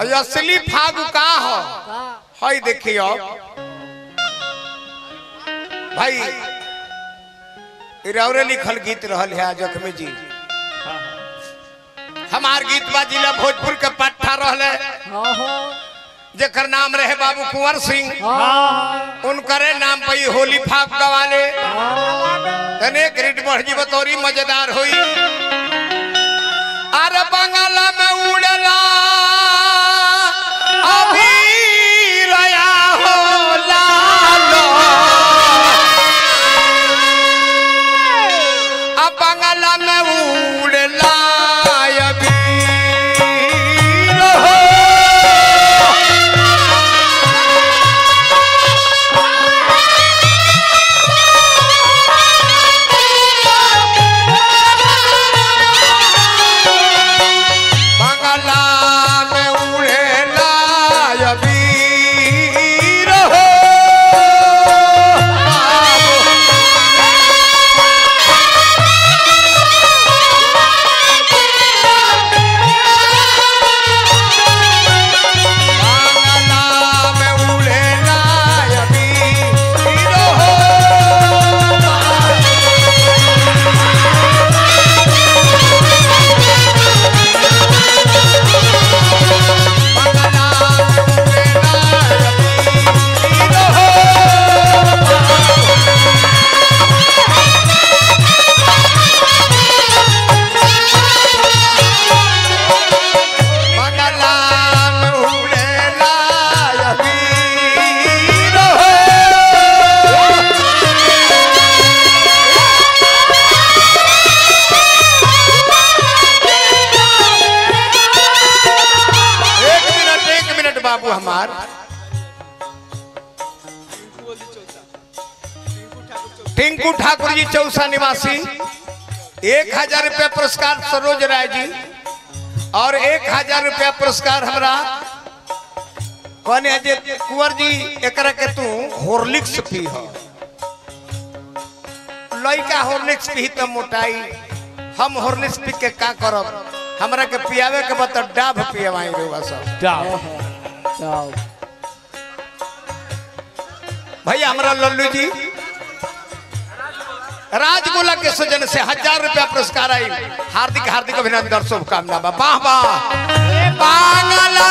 और असली फागु का हो हई देखियो भाई इरौरे लिखल गीत रहल है जख्मी जी हमार गीत बा जिला भोजपुर के पट्टा रहले जेकर नाम रहे बाबू कुंवर सिंह उनकरे नाम पे ही होली फाग गवाले तने ग्रिड बढ़ी बतौरी मजेदार हुई अरे बंगाला में उड़ला अभी रया हो लालो अब बंगाला में उड़ला अभी हो बंगला में उड़ेला अबीर हो बंगला में उड़ेला अबीर हो एक मिनट एक मिनट बाबू हमार टिंकू ठाकुर जी चौसा निवासी एक हजार रुपया पुरस्कार सरोज राय जी और एक हजार रुपया पुरस्कार हमरा कहने जे कुंवर जी एकरा के तू हॉर्लिक्स पी हो लइका हॉर्लिक्स पी त मोटाई हम हॉर्लिक्स पी के का करब हमरा के पियावे के बत डाभ पियवाई रेवा सब भैया हमरा लल्लू जी राजगोला के सजन से हजार रुपया पुरस्कार आई हार्दिक हार्दिक अभिनंदन शुभकामना बा वाह वाह बांगला